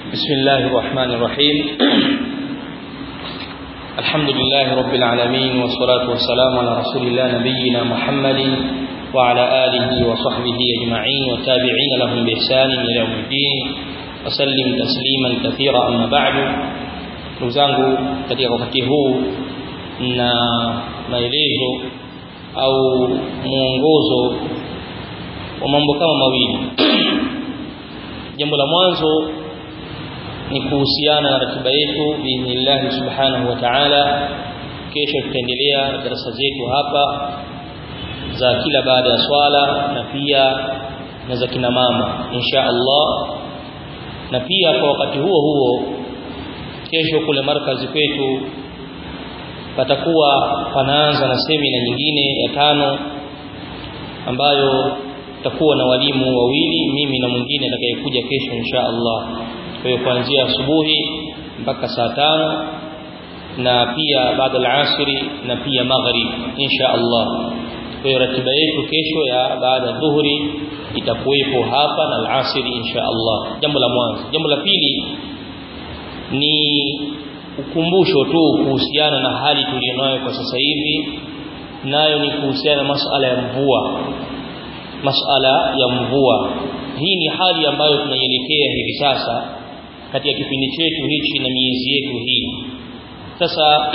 بسم الله الرحمن الرحيم الحمد لله رب العالمين والصلاة والسلام على رسول الله نبينا محمد وعلى آله وصحبه أجمعين والتابعين لهم بإحسان إلى يوم الدين وسلم تسليما كثيرا أما بعد نزangu katika wakati huu na maelezo au mwongozo wa mambo kama mawili jambo la mwanzo ni kuhusiana na ratiba yetu biidhnillah subhanahu wa ta'ala kesho tutaendelea darasa zetu hapa za kila baada ya swala na pia na za kina mama insha Allah na pia kwa wakati huo huo kesho kule markazi kwetu patakuwa panaanza na semina nyingine ya tano ambayo tutakuwa na walimu wawili mimi na mwingine atakayekuja kesho insha Allah kwa hiyo kuanzia asubuhi mpaka saa tano na pia baada al-asri na pia maghrib insha Allah kwa hiyo ratiba yetu kesho ya baada dhuhuri itakuwepo hapa na al-asri insha Allah jambo la mwanzo jambo la pili ni ukumbusho tu kuhusiana na hali tuliyonayo kwa sasa hivi nayo ni kuhusiana na masala ya mvua masala ya mvua hii ni hali ambayo tunaielekea hivi sasa katika kipindi chetu hichi na miezi yetu hii sasa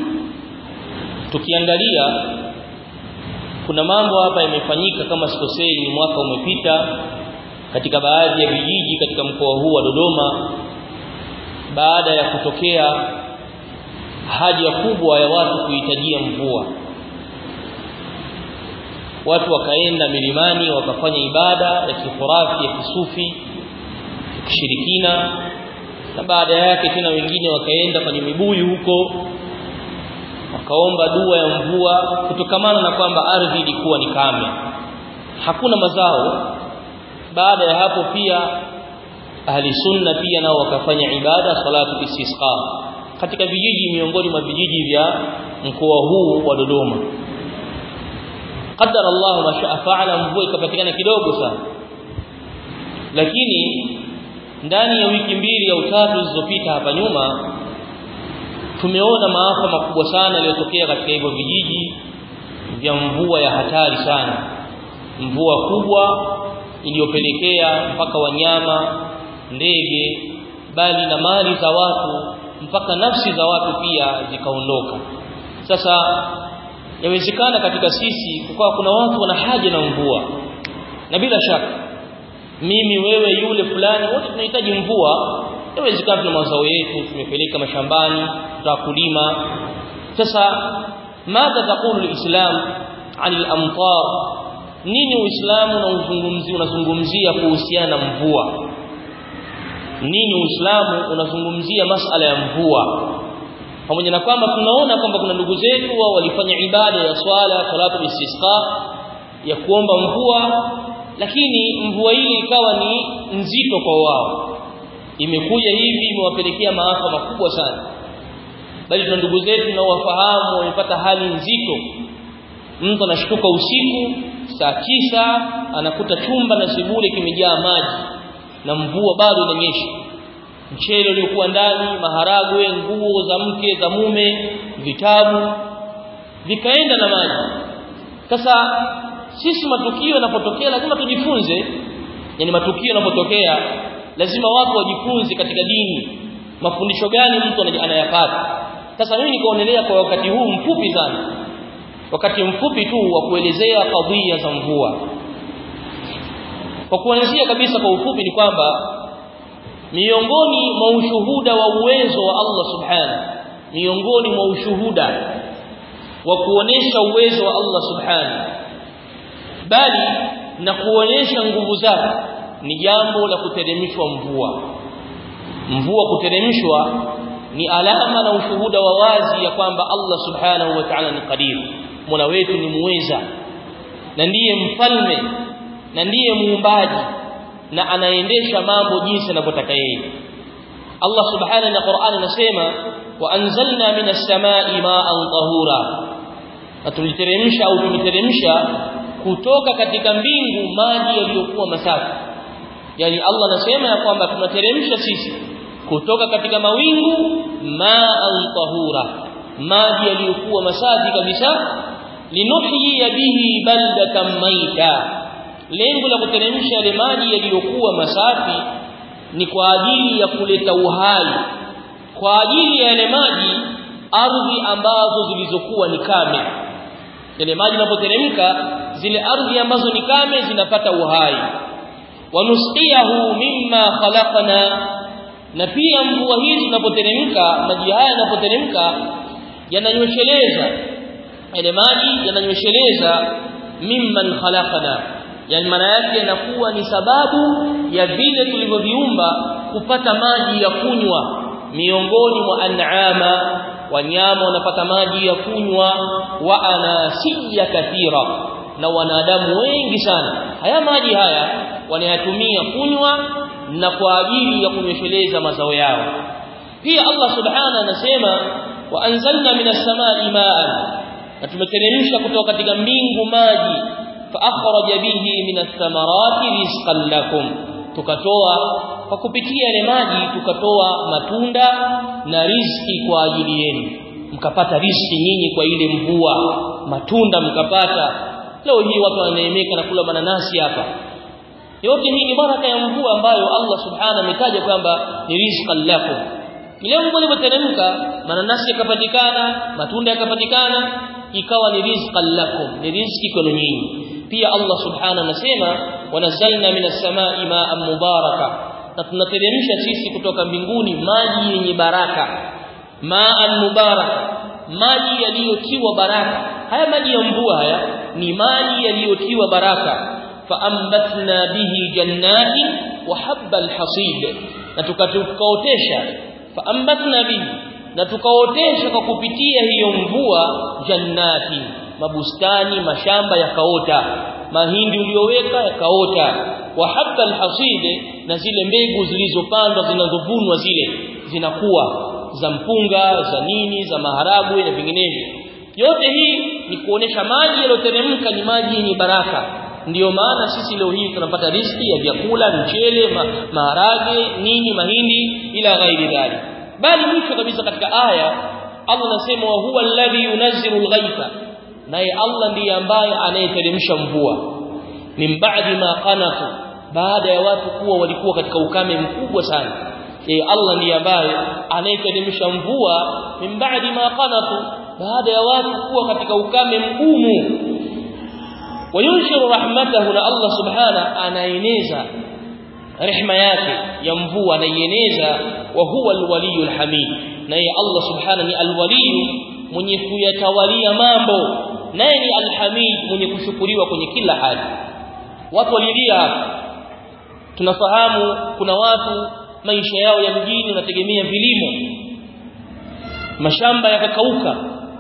tukiangalia kuna mambo hapa yamefanyika kama sikosei ni mwaka umepita katika baadhi ya vijiji katika mkoa huu wa Dodoma baada ya kutokea haja kubwa ya watu kuhitajia mvua watu wakaenda milimani wakafanya ibada ya kifurafi ya kisufi kishirikina na baada yake tena wengine wakaenda kwenye mibuyu huko wakaomba dua ya mvua kutokamana na kwamba ardhi ilikuwa ni kame hakuna mazao baada ya hapo pia ahli sunna pia nao wakafanya ibada salatu istisqa katika vijiji miongoni mwa vijiji vya mkoa huu wa Dodoma qadar Allah ma shaa faala mvua ikapatikana kidogo sana lakini ndani ya wiki mbili au tatu zilizopita hapa nyuma tumeona maafa makubwa sana yaliyotokea katika hivyo vijiji vya mvua ya hatari sana mvua kubwa iliyopelekea mpaka wanyama ndege bali na mali za watu mpaka nafsi za watu pia zikaondoka sasa yawezekana katika sisi kukawa kuna watu wana haja na mvua na bila shaka mimi wewe yule fulani wote tunahitaji mvua yawezekana tuna mazao yetu tumepeleka mashambani tutakulima sasa madha taqulu alislam anil amtar nini uislamu na uzungumzi unazungumzia kuhusiana na mvua nini uislamu unazungumzia masala ya mvua pamoja na kwamba tunaona kwamba kuna ndugu zetu wao walifanya ibada ya swala salatu istisqa ya kuomba mvua lakini mvua hii ikawa ni nzito kwa wao imekuja hivi imewapelekea maafa makubwa sana bali tuna ndugu zetu na wafahamu wamepata hali nzito mtu anashtuka usiku saa tisa anakuta chumba na sebule kimejaa maji na mvua bado inanyesha mchele uliokuwa ndani maharagwe nguo za mke za mume vitabu vikaenda na maji sasa sisi matukio yanapotokea lazima tujifunze yani matukio yanapotokea lazima watu wajifunze katika dini mafundisho gani mtu anayapata sasa mimi nikaonelea kwa wakati huu mfupi sana wakati mfupi tu wa kuelezea kadhia za mvua kwa kuanzia kabisa kwa ufupi ni kwamba miongoni mwa ushuhuda wa uwezo wa Allah subhanahu miongoni mwa ushuhuda wa kuonesha uwezo wa Allah subhanahu bali na kuonesha nguvu zake ni jambo la kuteremshwa mvua mvua kuteremshwa ni alama na ushuhuda wa wazi ya kwamba Allah subhanahu wa ta'ala ni qadir Mola wetu ni muweza na ndiye mfalme na ndiye muumbaji na anaendesha mambo jinsi anavyotaka yeye Allah subhanahu na Qur'an anasema wa anzalna minas samai ma'an tahura atuliteremsha au tuliteremsha kutoka katika mbingu maji yaliyokuwa masafi yani Allah anasema ya kwamba tunateremsha sisi kutoka katika mawingu ma'an tahura maji yaliyokuwa masafi kabisa linuhyi bihi baldatan maita lengo la kuteremsha yale maji yaliyokuwa masafi ni kwa ajili ya kuleta uhai kwa ajili ya yale maji ardhi ambazo zilizokuwa ni kame yale maji yanapoteremka zile ardhi ambazo ni kame zinapata uhai wanusqiyahu mimma khalaqna na pia mvua hizi zinapoteremka maji haya yanapoteremka yananywesheleza yale maji yananywesheleza mimman khalaqna yani maana yake yanakuwa ni sababu ya vile tulivyoviumba kupata maji ya kunywa miongoni mwa an'ama wanyama wanapata maji ya kunywa wa anasiya kathira na wanadamu wengi sana haya maji haya wanayatumia kunywa na kwa ajili ya kunywesheleza mazao yao pia Allah subhanahu anasema wa anzalna minas samai ma'an na tumeteremsha kutoka katika mbingu maji fa akhraja bihi minas thamarati rizqan lakum tukatoa kwa kupitia yale maji tukatoa matunda na riziki kwa ajili yenu mkapata riziki nyinyi kwa ile mvua matunda mkapata leo hii watu wananeemeka na kula mananasi hapa yote hii ni baraka ya mvua ambayo Allah subhanahu ametaja kwamba ni rizqan lakum ile mvua ilipoteremka mananasi yakapatikana matunda yakapatikana ikawa ni rizqan lakum ni riziki kwenu nyinyi pia Allah subhanahu anasema wanazalna minas samai ma'an mubaraka na tunateremsha sisi kutoka mbinguni maji yenye baraka ma'an mubaraka maji yaliyotiwa baraka haya maji ya mvua haya ni maji yaliyotiwa baraka faambatna bihi jannati wa habba alhasid na tukaotesha faambatna bihi na tukaotesha kwa kupitia hiyo mvua jannati mabustani mashamba yakaota mahindi uliyoweka yakaota wa habba alhasid na zile mbegu zilizopandwa zinazovunwa zile zinakuwa za mpunga za nini za maharagwe na vinginevyo yote hii ni kuonesha maji yaliyoteremka ni maji yenye baraka ndiyo maana sisi leo hii tunapata riski ya vyakula mchele ma, maharage nini mahindi ila ghairi dhalik bali mwisho kabisa katika aya Allah anasema wa huwa alladhi yunazzilu alghaitha naye Allah ndiye ambaye anayeteremsha mvua min ba'di ma qanatu baada ya watu kuwa walikuwa katika ukame mkubwa sana e Allah ndiye ambaye anayeteremsha mvua min ba'di ma qanatu baada ya watu kuwa katika ukame mgumu wayunshiru rahmatahu na Allah subhana anaeneza rehma yake ya mvua anaieneza wa huwa alwaliyul hamid naye Allah subhana ni alwaliyu mwenye kuyatawalia mambo naye ni alhamid mwenye kushukuriwa kwenye kila hali watu walilia hapa tunafahamu kuna watu maisha yao ya mjini wanategemea vilimo mashamba yakakauka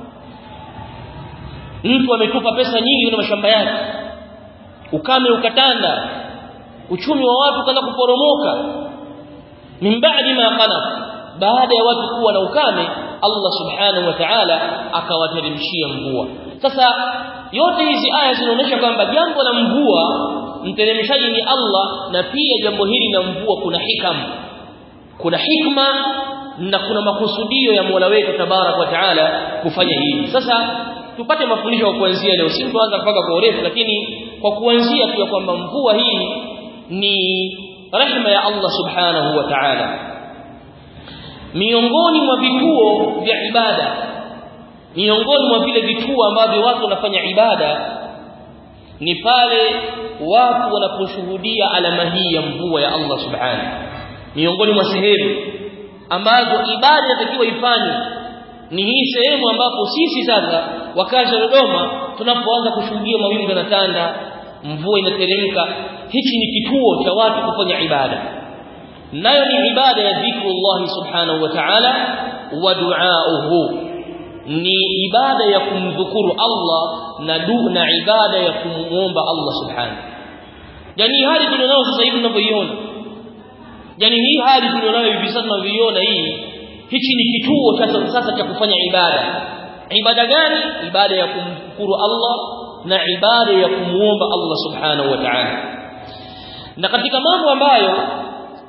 mtu ametupa pesa nyingi kwenye mashamba yake ukame ukatanda uchumi wa watu kaanza kuporomoka min ba'di ma qanat baada ya watu kuwa na ukame Allah subhanahu wa ta'ala akawateremshia mvua sasa yote hizi aya zinaonyesha kwamba jambo la mvua mteremshaji ni Allah na pia jambo hili la mvua kuna hikam kuna hikma na kuna makusudio ya Mola wetu tabarak wa taala kufanya hivi sasa tupate mafundisho kwa kuanzia leo si tuanza mpaka kwa urefu lakini kwa kuanzia tu kwamba mvua hii ni rehema ya Allah subhanahu wa ta'ala miongoni mwa vituo vya ibada miongoni mwa vile vituo ambavyo watu wanafanya ibada ni pale watu wanaposhuhudia alama hii ya mvua ya Allah subhanahu miongoni mwa sehemu ambazo ibada inatakiwa ifanywe ni hii sehemu ambapo sisi sasa wakazi wa Dodoma tunapoanza kushuhudia mawingu yanatanda mvua inateremka hichi ni kituo cha watu kufanya ibada nayo ni ibada ya dhikrullah subhanahu wa ta'ala wa du'auhu ni ibada ya kumdhukuru Allah na du na ibada ya kumuomba Allah subhanahu yani hali tulionayo sasa hivi tunavyoiona yani hii hali tulionayo hivi sasa tunavyoiona hii hichi ni kituo cha sasa cha kufanya ibada ibada gani ibada ya kumshukuru Allah na ibada ya kumuomba Allah subhanahu wa ta'ala na katika mambo ambayo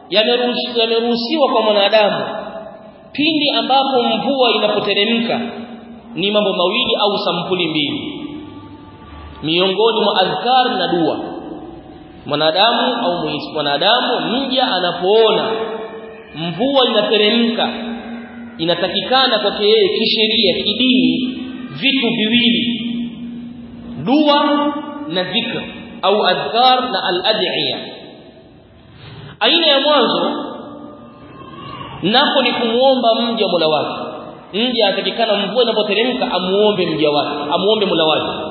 yameruhusiwa kwa mwanadamu pindi ambapo mvua inapoteremka ni mambo mawili au sampuli mbili miongoni mwa adhkar na dua mwanadamu au mwanadamu mja anapoona mvua inateremka inatakikana kwake yeye kisheria kidini vitu viwili dua na dhikr au adhkar na al-ad'iya aina ya mwanzo napo ni kumuomba mja Mola wake mja atakikana mvua inapoteremka amuombe mja wake amuombe Mola wake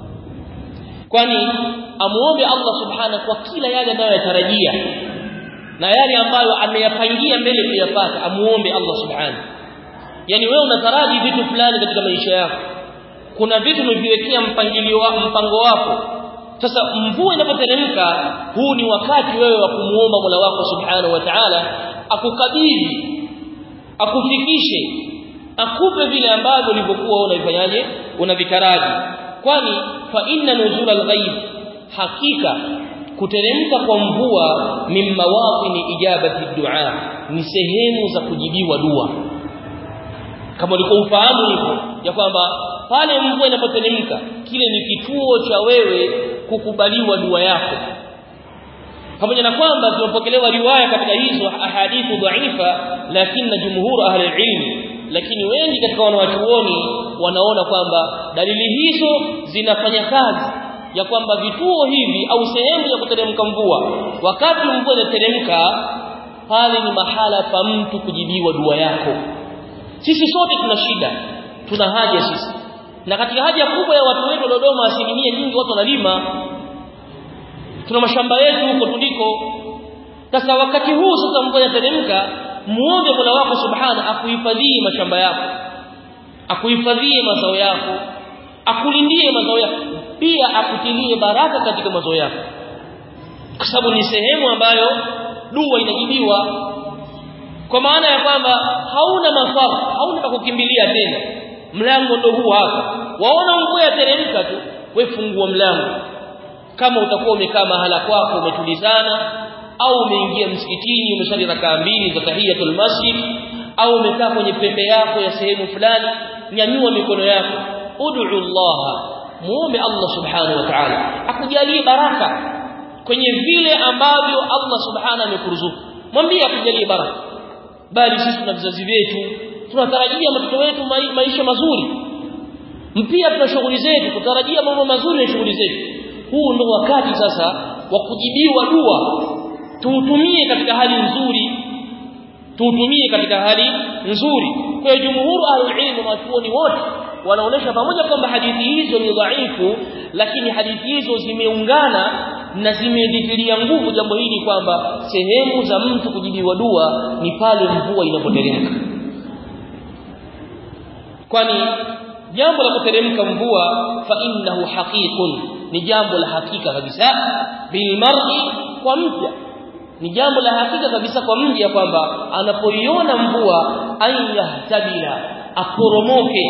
kwani amuombe Allah subhanahu kwa kila yale anayoyatarajia na yale ambayo ameyapangia mbele kuyapata amuombe Allah subhanahu yani wewe unataraji vitu fulani katika maisha yako kuna vitu umeviwekea mpangilio wa mpango wako sasa mvua inapoteremka huu ni wakati wewe wa kumuomba Mola wako subhanahu wa ta'ala akukabidhi akufikishe akupe vile ambavyo ulivyokuwa unavifanyaje unavitaraji kwani fa inna nuzul al-ghaib hakika kuteremka kwa mvua min mawaqini ijabati du'a ni sehemu za kujibiwa dua kama ulikuwa ufahamu hivyo ya kwamba pale mvua inapoteremka kile ni kituo cha wewe kukubaliwa dua yako pamoja na kwamba zimepokelewa riwaya katika hizo ahadithu dhaifa lakini jumhur ahli ilmi lakini wengi katika wanawachuoni wanaona kwamba dalili hizo zinafanya kazi ya kwamba vituo hivi au sehemu ya kuteremka mvua wakati mvua inateremka pale ni mahala pa mtu kujibiwa dua yako sisi sote tuna shida tuna haja sisi na katika haja kubwa ya watu wetu Dodoma asilimia nyingi watu wanalima tuna mashamba yetu huko tuliko sasa wakati huu sasa mvua inateremka muombe Mola wako subhana akuhifadhie mashamba yako akuhifadhie mazao yako akulindie mazao yako pia akutilie baraka katika mazao yako kwa sababu ni sehemu ambayo dua inajibiwa kwa maana ya kwamba hauna mafaa hauna pa kukimbilia tena mlango ndo huu hapa waona mvua yateremka tu we fungua mlango kama utakuwa umekaa mahala kwako umetulizana au umeingia msikitini umesali rakaa mbili za tahiyatul masjid au umekaa kwenye pembe yako ya sehemu fulani nyanyua mikono yako ud'u Allah muombe Allah subhanahu wa ta'ala akujalie baraka kwenye vile ambavyo Allah subhanahu amekuruzuku mwambie akujalie baraka bali sisi tuna vizazi vyetu tunatarajia watoto wetu maisha mazuri mpia tuna shughuli zetu tutarajia mambo mazuri ya shughuli zetu huu ndo wakati sasa wa kujibiwa dua tuutumie katika hali nzuri tuutumie katika hali nzuri kwa hiyo jumhuru al-ilm watuoni wote wanaonesha pamoja kwamba hadithi hizo ni dhaifu lakini hadithi hizo zimeungana na zimedhihiria nguvu jambo hili kwamba sehemu za mtu kujibiwa dua ni pale mvua inapoteremka kwani jambo la kuteremka mvua fa innahu haqiqun ni jambo la hakika kabisa bil mar'i kwa mja ni jambo la hakika kabisa kwa mja kwamba anapoiona mvua ayahtabila aporomoke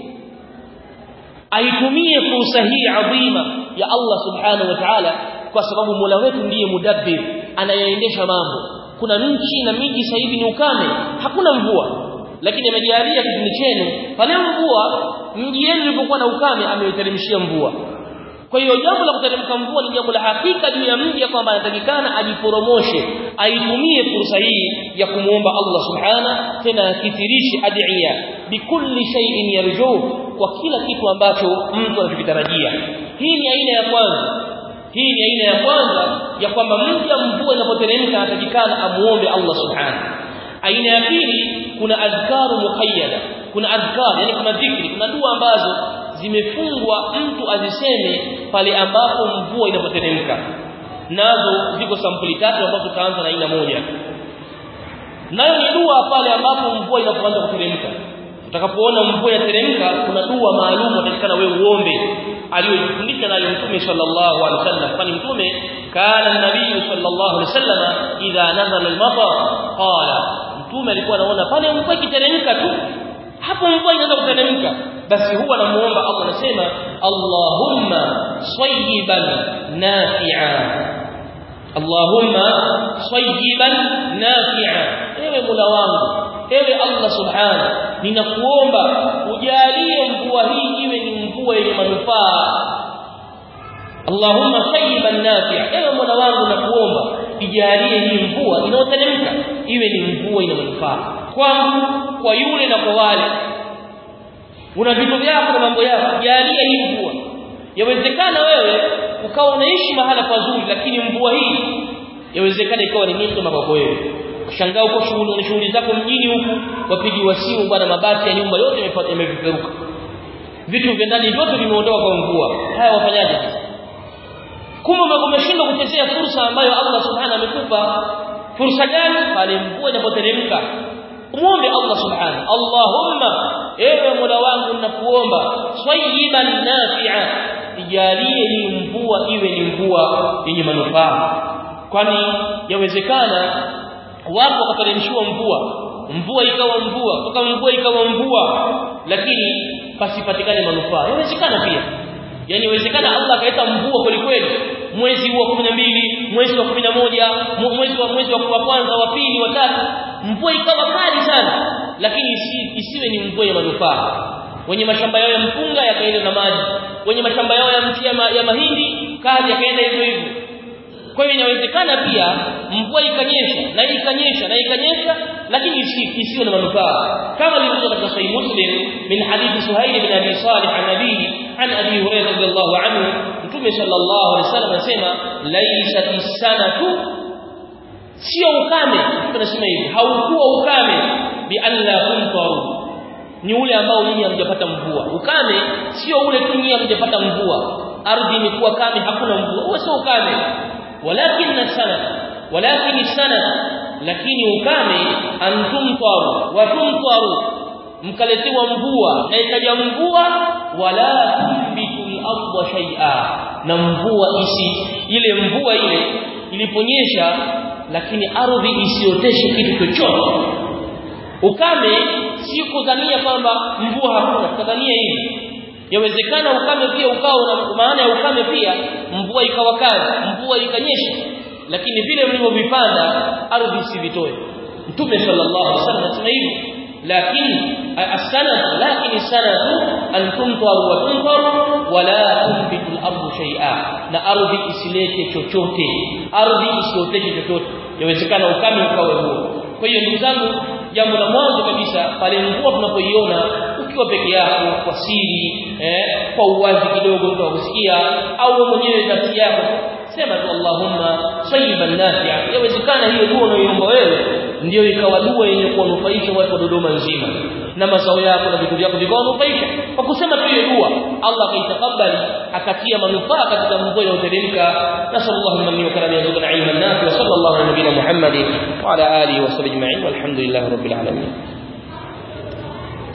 aitumie fursa hii adhima ya Allah subhanahu wa ta'ala kwa sababu Mola wetu ndiye mudabbir anayeendesha mambo kuna nchi na miji sasa hivi ni ukame hakuna mvua lakini amejalia kipindi chenu pale mvua mji yenu ulipokuwa na ukame ameiteremshia mvua kwa hiyo jambo la kuteremka mvua ni jambo la hakika juu ya mji kwamba anatakikana ajiporomoshe aitumie fursa hii ya kumuomba Allah subhana tena akithirishe adhiya bikulli shay'in yarjuh kwa kila kitu ambacho mtu anachokitarajia hii ni aina ya kwanza hii ni aina ya kwanza ya kwamba mja mvua inapoteremka anatakikana amuombe Allah subhana aina ya pili kuna adhkaru muqayyada kuna adhkar yani kuna dhikri kuna dua ambazo zimefungwa mtu aziseme pale ambapo mvua inapoteremka nazo ziko sampuli tatu ambazo tutaanza na aina moja nayo ni dua pale ambapo mvua inapoanza kuteremka utakapoona mvua inateremka kuna dua maalum utakikana wewe uombe aliyofundisha nayo mtume sallallahu alaihi wasallam kwani mtume kana nabii sallallahu alaihi wasallam idha nazala al-matar qala mtume alikuwa anaona pale mvua ikiteremka tu hapo mvua inaanza kuteremka basi huwa namuomba Allah anasema Allahumma sayyiban nafi'a Allahumma sayyiban nafi'a ewe Mola wangu ewe Allah subhanahu ninakuomba ujalie mvua hii iwe ni mvua yenye manufaa Allahumma sayyiban nafi'a ewe Mola wangu nakuomba ijalie hii mvua inayoteremka iwe ni mvua ina manufaa kwangu kwa yule na kwa wale una vitu vyako na mambo yako jalia hii mvua yawezekana wewe ukawa unaishi mahala pazuri lakini mvua hii yawezekana ikawa ni nikma kwako wewe shangaa uko shughuli na shughuli zako mjini huku wapigiwa simu bwana mabati ya nyumba yote yamepeperuka vitu vya ndani vyote vimeondoka kwa mvua haya wafanyaje sasa kumbe umeshindwa kuchezea fursa ambayo Allah subhanahu amekupa fursa gani pale mvua inapoteremka muombe Allah subhanahu Allahumma ewe Mola wangu ninakuomba swayyiban nafi'a ijalie hii mvua iwe ni mvua yenye manufaa kwani yawezekana wapo wakateremshiwa mvua mvua ikawa mvua kutoka mvua ikawa mvua lakini pasipatikane manufaa yawezekana pia yani inawezekana Allah akaleta mvua kweli kweli mwezi wa 12 mwezi wa 11 mwezi wa mwezi wa kwanza wa pili wa tatu mvua ikawa kali sana lakini isi, isiwe ni mvua ya manufaa wenye mashamba yao ya mpunga yakaenda na maji wenye mashamba yao ya mti ya, ma, ya mahindi kazi yakaenda hivyo hivyo kwa hiyo inawezekana pia mvua ikanyesha na ikanyesha na ikanyesha lakini isiwe na manufaa kama ilivyo katika sahih muslim min hadithi suhail bin abi salih an nabii an abi hurairah radhiyallahu anhu mtume sallallahu alaihi wasallam anasema laysat sanatu sio ukame tunasema hivi haukuwa ukame bi an la tumtaru ni ule ambao nyinyi hamjapata mvua ukame sio ule tu nyinyi hamjapata mvua ardhi imekuwa kame hakuna mvua huo sio ukame walakin sana walakin sana lakini ukame antumtaru wa tumtaru mkaletewa mvua na ikaja mvua wala tumbitu al-ardha shay'a na mvua isi ile mvua ile iliponyesha lakini ardhi isioteshe kitu chochote ukame si kudhania kwamba mvua hakuna kudhania hivi yawezekana ukame pia ukao na maana ya ukame pia mvua ikawa kali mvua ikanyesha lakini vile mlivyovipanda ardhi isivitoe mtume sallallahu alaihi wasallam anasema hivi lakini as-sanad lakini sanadu an tumtar wa tumtar wala tunbitu al-ardu shay'a na ardhi isilete chochote ardhi isioteshe chochote yawezekana ukame ukawe huo kwa hiyo ndugu zangu jambo la mwanzo kabisa pale mvua tunapoiona ukiwa peke yako kwa siri eh, kwa uwazi kidogo mtu akusikia au mwenyewe nafsi yako sema tu Allahumma sayyiban nafi'a yawezekana hiyo dua unayoomba wewe ndio ikawa dua yenye kuwanufaisha watu wa Dodoma nzima na mazao yako na vitu vyako vikawanufaisha kwa kusema tu hiyo dua Allah akaitakabali akatia manufaa katika mvua inayoteremka nasallallahu minni wa karami yarzuqna ilman nafi wa sallallahu ala nabiyina Muhammad wa ala alihi wa sahbihi ajma'in walhamdulillahi rabbil alamin